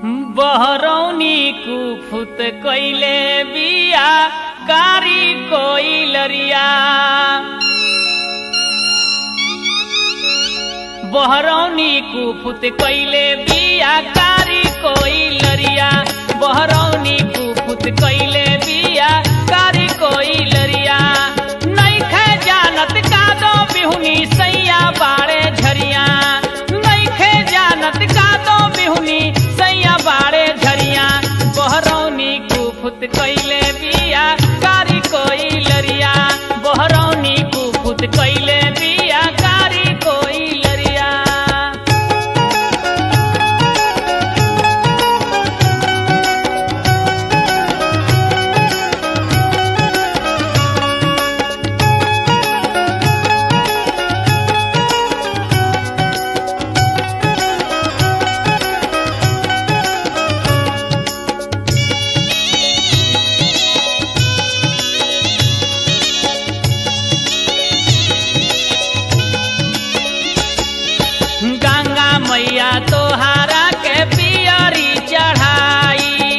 बहरौनी कुफुत कैले बिया कारी कोई लरिया बहरौनी कुफुत कैले बिया कारी कोई लरिया बहरौनी कुफुत कैले बिया कारी कोई लरिया नैखे जानत कादो बिहुनी सैया बाड़े झरिया नैखे जानत कादो बिहुनी सैया बाड़े झरिया बहरौनी कुफुत कैले बिया कारी कोई लरिया बहरौनी कुफुत कैले बिया कारी कोई लरिया गंगा मैया तोहारा के पियरी चढ़ाई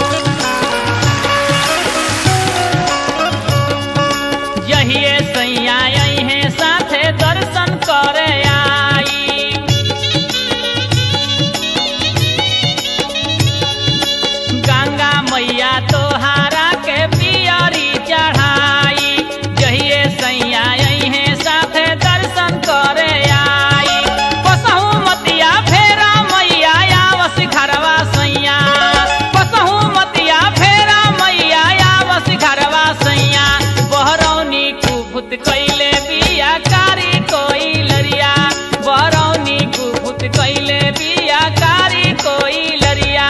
यहिए सैया अहे साथे दर्शन करे आई गंगा मैया तोहारा के पियरी चढ़ाई जहिए सैया अहे साथे दर्शन करे आई कसहू मतिया फेरा मैया आवस घरवा सैया कसहू मतिया फेरा मैया आवस घरवा सैया बहरौनी कुफुत कैले बिया कारी कोई लरिया बहरौनी कुफुत कैले बिया कारी कोई लरिया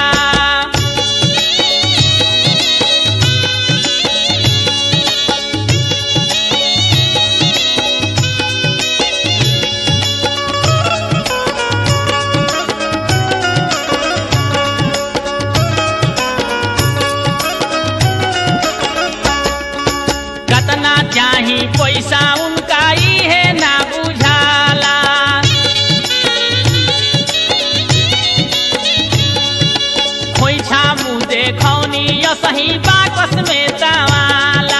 कतना चाही पैसा उनका इहे ना बुझाला खोइछा मुँह देखौनी यसही बाकस में तवाला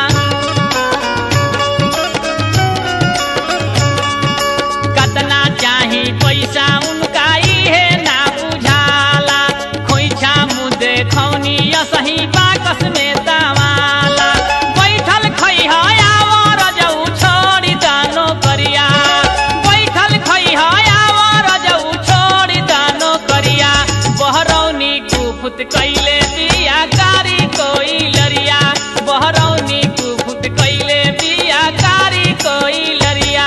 कतना चाही पैसा उनका इहे ना बुझाला खोइछा मुँह देखौनी यसही बाकस में तवाला बैठल खैहा आवर जऊ छोड़ी दानो करिया बैठल खैहा आवर जऊ छोड़ी दानो करिया बहरौनी कुफुत कैले बिया कारी कोई लरिया बहरौनी कुफुत कैले बिया कारी कोई लरिया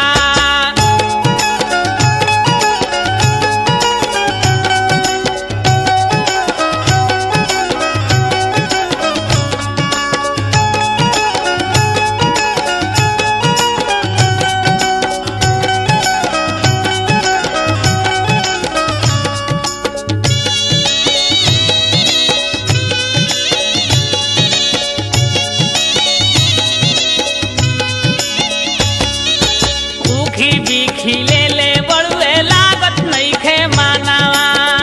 उखी बिखी ले ले बड़ुए लागत नइखे मानावा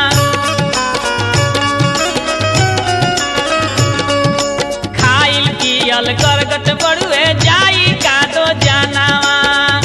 खाइल पियल करगत बड़ुए जाई का दो जानावा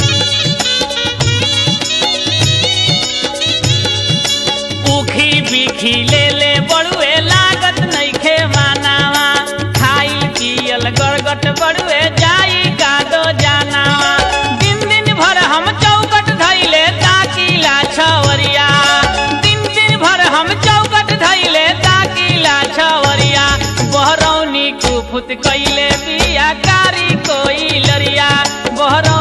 उखी बिखी ले ले बड़ुए लागत नइखे मानावा खाइल पियल गरगट बड़ुए जाई का दो जानावा दिन दिन भर हम चौकट धैले ताकीला छवरिया दिन दिन भर हम चौकट धैले ताकीला छवरिया बहरौनी कुफुत कैले बिया कारी कोई लरिया बहरौ